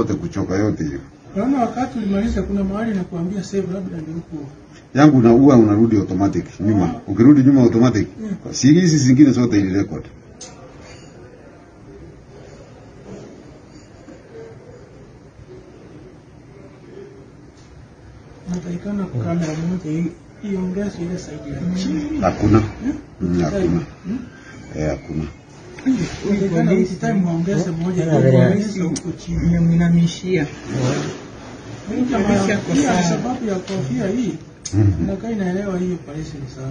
zote kuchoka yote hiyo. Naona wakati ulimaliza kuna mahali nakuambia save labda ndio huko. Yangu na huwa unarudi automatic nyuma. Ukirudi nyuma automatic. Mm. Si hizi zingine zote ili record. Natakikana kamera moja hii iongeze ile side ya chini. Hakuna. Hmm? Mm, hakuna. Hmm? Eh, hakuna. Natakikana each time waongeze moja Tena ili vile waongeze huko chini. Inamwinamishia. Hii jamaa Kabisa kwa pia sawa. sababu ya kofia hii Mhm. inakaa inaelewa hii operation sawa.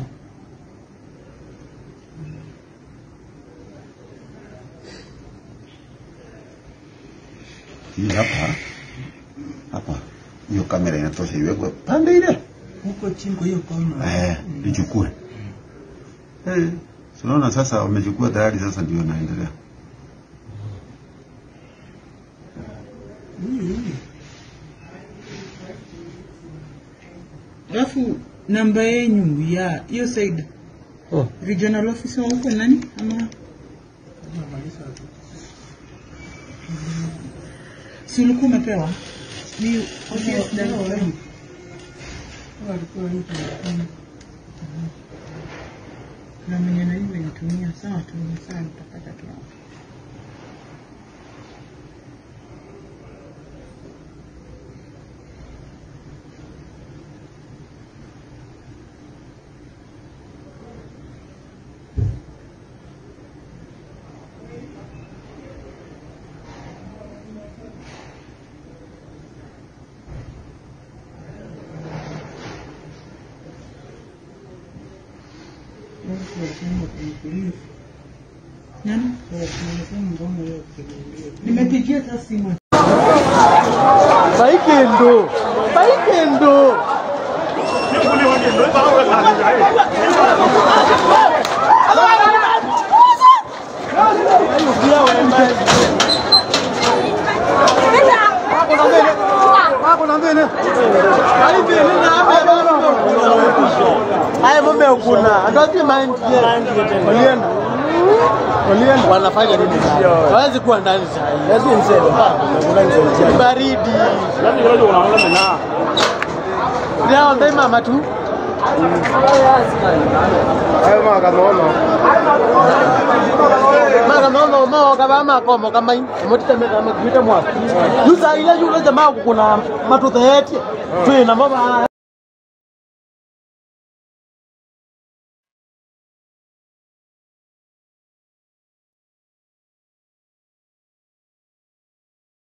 Hii hapa. Hapa. Hiyo kamera inatosha iwekwe pande ile. Huko chini kwa hiyo kona. Eh, ichukue. Eh, so unaona sasa wamechukua tayari sasa ndio naendelea. Huyu huyu. Alafu namba yenyu ya hiyo side Oh. regional officer huko nani ama Namaliza tu. si ulikuwa umepewa ni Ndio, office ndio, director. ndio. Huwa alikuwa hii tunafanya. na mwenye na hivyo nitumia sawa tu sawa nitapata tu hapo. Nani? Nimepigia hata simu. Baikendo. Baikendo. Haya mume kuna. Ndio mind Walienda. Walienda. Wanafanya nini? Hawezi kuwa ndani saa hii. Lazima niseme. Ni baridi. Leo ndai mama tu. Mara nono mo kaba makomo kama hii. Motita meta mkwita mwa. Yusa ile yule jamaa kuna matuthe yetu. Twina mama